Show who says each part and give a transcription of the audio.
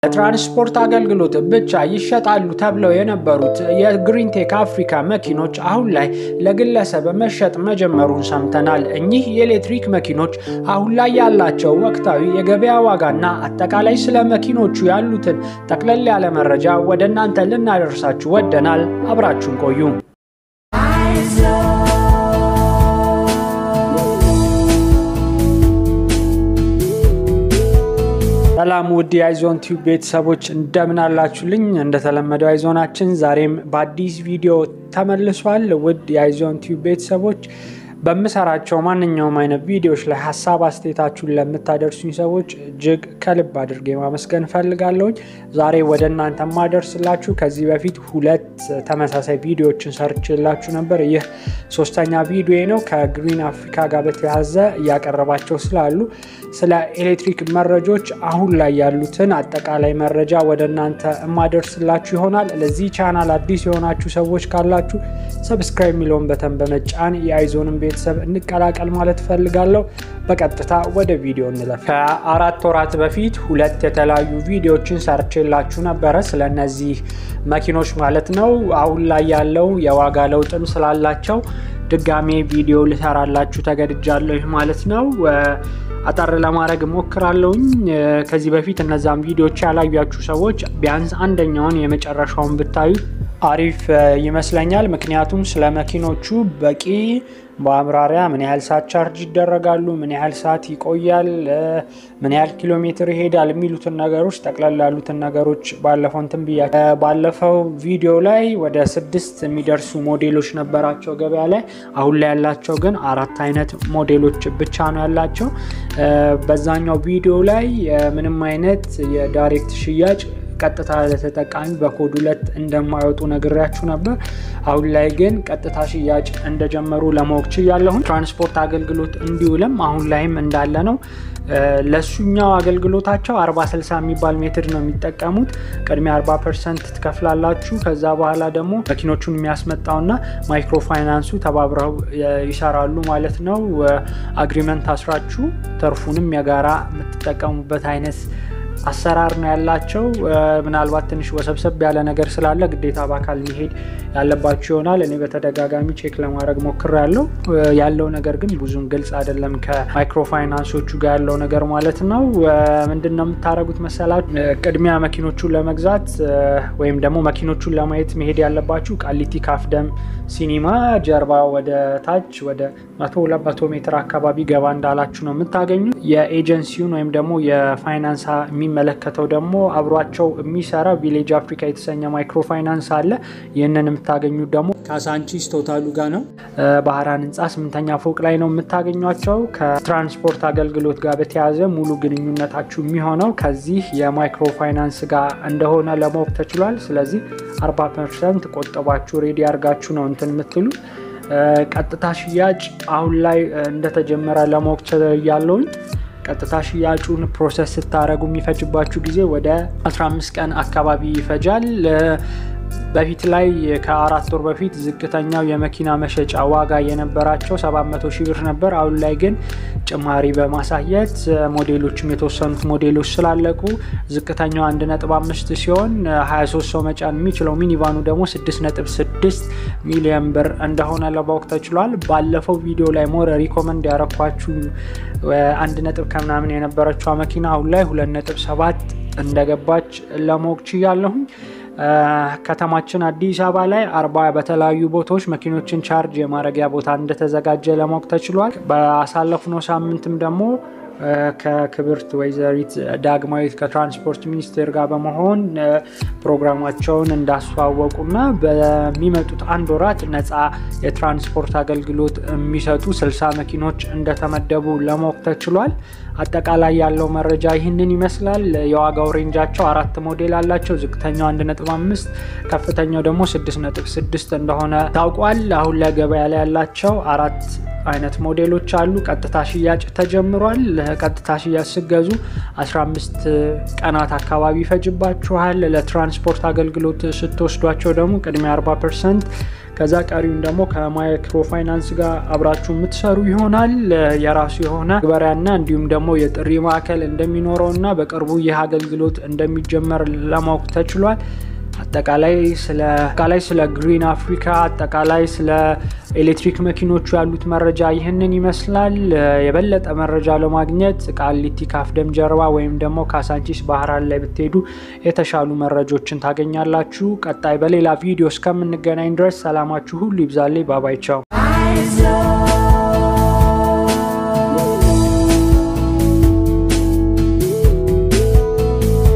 Speaker 1: ለትራንስፖርት አገልግሎት ብቻ ይሸጣሉ ተብለው የነበሩት የግሪንቴክ አፍሪካ መኪኖች አሁን ላይ ለግለሰብ መሸጥ መጀመሩን ሰምተናል። እኚህ የኤሌክትሪክ መኪኖች አሁን ላይ ያላቸው ወቅታዊ የገበያ ዋጋና አጠቃላይ ስለ መኪኖቹ ያሉትን ጠቅለል ያለ መረጃ ወደ እናንተ ልናደርሳችሁ ወደናል። አብራችሁን ቆዩ። ሰላም ውድ የአይዞን ቲዩብ ቤተሰቦች እንደምን አላችሁልኝ? እንደተለመደው አይዞናችን ዛሬም በአዲስ ቪዲዮ ተመልሷል። ውድ የአይዞን ቲዩብ ቤተሰቦች በምሰራቸው ማንኛውም አይነት ቪዲዮዎች ላይ ሀሳብ አስተያየታችሁን ለምታደርሱኝ ሰዎች እጅግ ከልብ አድርጌ ማመስገን እፈልጋለሁኝ። ዛሬ ወደ እናንተ ማደርስላችሁ ከዚህ በፊት ሁለት ተመሳሳይ ቪዲዮዎችን ሰርችላችሁ ነበር። ይህ ሶስተኛ ቪዲዮ ነው። ከግሪን አፍሪካ ጋር በተያያዘ እያቀረባቸው ስላሉ ስለ ኤሌክትሪክ መረጃዎች አሁን ላይ ያሉትን አጠቃላይ መረጃ ወደ እናንተ የማደርስላችሁ ይሆናል። ለዚህ ቻናል አዲስ የሆናችሁ ሰዎች ካላችሁ ሰብስክራይብ የሚለውን በተን በመጫን የአይዞንም ቤተሰብ እንቀላቀል ማለት ፈልጋለሁ። በቀጥታ ወደ ቪዲዮ እንለፍ። ከአራት ወራት በፊት ሁለት የተለያዩ ቪዲዮዎችን ሰርቼላችሁ ነበረ ስለ እነዚህ መኪኖች ማለት ነው። አሁን ላይ ያለው የዋጋ ለውጥም ስላላቸው ድጋሜ ቪዲዮ ልሰራላችሁ ተገድጃለሁ ማለት ነው። አጠር ለማድረግ እሞክራለሁኝ። ከዚህ በፊት እነዛም ቪዲዮዎች ያላያችሁ ሰዎች ቢያንስ አንደኛውን የመጨረሻውን ብታዩ አሪፍ ይመስለኛል። ምክንያቱም ስለ መኪኖቹ በቂ በአብራሪያ ምን ያህል ሰዓት ቻርጅ ይደረጋሉ፣ ምን ያህል ሰዓት ይቆያል፣ ምን ያህል ኪሎ ሜትር ይሄዳል የሚሉትን ነገሮች ጠቅላላ ያሉትን ነገሮች ባለፈው እንትን ብያ ባለፈው ቪዲዮ ላይ ወደ ስድስት የሚደርሱ ሞዴሎች ነበራቸው ገበያ ላይ። አሁን ላይ ያላቸው ግን አራት አይነት ሞዴሎች ብቻ ነው ያላቸው። በዛኛው ቪዲዮ ላይ ምንም አይነት የዳይሬክት ሽያጭ ቀጥታ ለተጠቃሚ በኮድ ሁለት እንደማይወጡ ነግሬያችሁ ነበር። አሁን ላይ ግን ቀጥታ ሽያጭ እንደጀመሩ ለማወቅ ችያለሁን። ትራንስፖርት አገልግሎት እንዲውልም አሁን ላይም እንዳለ ነው። ለሱኛው አገልግሎታቸው 40 60 የሚባል ሜትድ ነው የሚጠቀሙት። ቅድሚያ 40 ፐርሰንት ትከፍላላችሁ። ከዛ በኋላ ደግሞ መኪኖቹን የሚያስመጣውና ማይክሮ ፋይናንሱ ተባብረው ይሰራሉ ማለት ነው። አግሪመንት አስራችሁ ተርፉንም የጋራ የምትጠቀሙበት አይነት አሰራር ነው ያላቸው። ምናልባት ትንሽ ወሰብሰብ ያለ ነገር ስላለ ግዴታ በአካል መሄድ ያለባቸው ይሆናል። እኔ በተደጋጋሚ ቼክ ለማድረግ ሞክሬያለሁ። ያለው ነገር ግን ብዙም ግልጽ አይደለም። ከማይክሮ ፋይናንሶቹ ጋር ያለው ነገር ማለት ነው። ምንድን ነው የምታደርጉት መሰላችሁ? ቅድሚያ መኪኖቹን ለመግዛት ወይም ደግሞ መኪኖቹን ለማየት መሄድ ያለባችሁ ቃሊቲ ካፍደም ሲኒማ ጀርባ ወደ ታች ወደ መቶ ሁለት መቶ ሜትር አካባቢ ገባ እንዳላችሁ ነው የምታገኙት። የኤጀንሲውን ወይም ደግሞ የፋይናንስ የሚመለከተው ደግሞ አብሯቸው የሚሰራ ቪሌጅ አፍሪካ የተሰኘ ማይክሮ ፋይናንስ አለ። ይህንን የምታገኙት ደግሞ ካሳንቺስ ቶታሉ ጋር ነው። ባህራን ህንፃ ስምንተኛ ፎቅ ላይ ነው የምታገኟቸው። ከትራንስፖርት አገልግሎት ጋር በተያያዘ ሙሉ ግንኙነታችሁ የሚሆነው ከዚህ የማይክሮ ፋይናንስ ጋር እንደሆነ ለማወቅ ተችሏል። ስለዚህ 40 ፐርሰንት ቆጠባችሁ ሬዲ አድርጋችሁ ነው እንትን የምትሉ ቀጥታ ሽያጭ አሁን ላይ እንደተጀመረ ለማወቅ ችያለሁኝ። ቀጥታ ሽያጩን ፕሮሰስ ስታደረጉ የሚፈጅባችሁ ጊዜ ወደ 15 ቀን አካባቢ ይፈጃል። በፊት ላይ ከአራት ወር በፊት ዝቅተኛው የመኪና መሸጫ ዋጋ የነበራቸው 700 ሺህ ብር ነበር። አሁን ላይ ግን ጭማሪ በማሳየት ሞዴሎችም የተወሰኑት ሞዴሎች ስላለቁ ዝቅተኛው 1.5 ሲሆን 23 ሰው መጫን የሚችለው ሚኒቫኑ ደግሞ 6.6 ሚሊዮን ብር እንደሆነ ለማወቅ ተችሏል። ባለፈው ቪዲዮ ላይ ሞረ ሪኮመንድ ያረኳችሁ አንድ ነጥብ ከምናምን የነበረችዋ መኪና አሁን ላይ 2.7 እንደገባች ለማወቅ ችያለሁኝ። ከተማችን አዲስ አበባ ላይ አርባ በተለያዩ ቦታዎች መኪኖችን ቻርጅ የማድረጊያ ቦታ እንደተዘጋጀ ለማወቅ ተችሏል። በአሳለፍነው ሳምንትም ደግሞ ከክብርት ወይዘሪት ዳግማዊት ከትራንስፖርት ሚኒስቴር ጋር በመሆን ፕሮግራማቸውን እንዳስተዋወቁና በሚመጡት አንድ ወራት ነፃ የትራንስፖርት አገልግሎት የሚሰጡ ስልሳ መኪኖች እንደተመደቡ ለማወቅ ተችሏል። አጠቃላይ ያለው መረጃ ይህንን ይመስላል። የዋጋው ሬንጃቸው አራት ሞዴል አላቸው። ዝቅተኛው 1.5 ከፍተኛው ደግሞ 6.6 እንደሆነ ታውቋል። አሁን ለገበያ ላይ ያላቸው አራት አይነት ሞዴሎች አሉ። ቀጥታ ሽያጭ ተጀምሯል። ቀጥታ ሽያጭ ስገዙ 15 ቀናት አካባቢ ይፈጅባችኋል። ለትራንስፖርት አገልግሎት ስትወስዷቸው ደግሞ ቅድሚያ 40 ፐርሰንት ከዛ ቀሪውን ደግሞ ከማይክሮ ፋይናንስ ጋር አብራችሁ የምትሰሩ ይሆናል። የራሱ የሆነ ግበሪያና እንዲሁም ደግሞ የጥሪ ማዕከል እንደሚኖረው እና በቅርቡ ይህ አገልግሎት እንደሚጀመር ለማወቅ ተችሏል። አጠቃላይ ስለ አጠቃላይ ስለ ግሪን አፍሪካ አጠቃላይ ስለ ኤሌክትሪክ መኪኖቹ ያሉት መረጃ ይህንን ይመስላል። የበለጠ መረጃ ለማግኘት ቃሊቲ ካፍደም ጀርባ ወይም ደግሞ ካሳንቺስ ባህራን ላይ ብትሄዱ የተሻሉ መረጆችን ታገኛላችሁ። ቀጣይ በሌላ ቪዲዮ እስከምንገናኝ ድረስ ሰላማችሁ ሁሉ ይብዛልኝ። ባባይ ቻው።